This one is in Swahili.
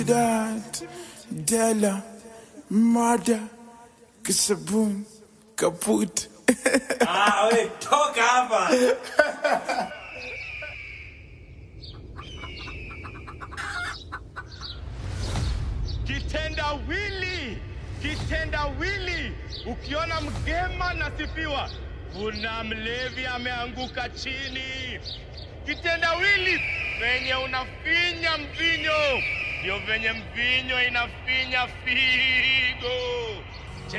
Dad, Della, Mada, Kisabun, Kaput. Ah, we toka hapa. Kitendawili, kitendawili. Ukiona mgema nasifiwa, kuna mlevi ameanguka chini. Kitendawili venye unafinya mvinyo, ndio venye mvinyo inafinya figo.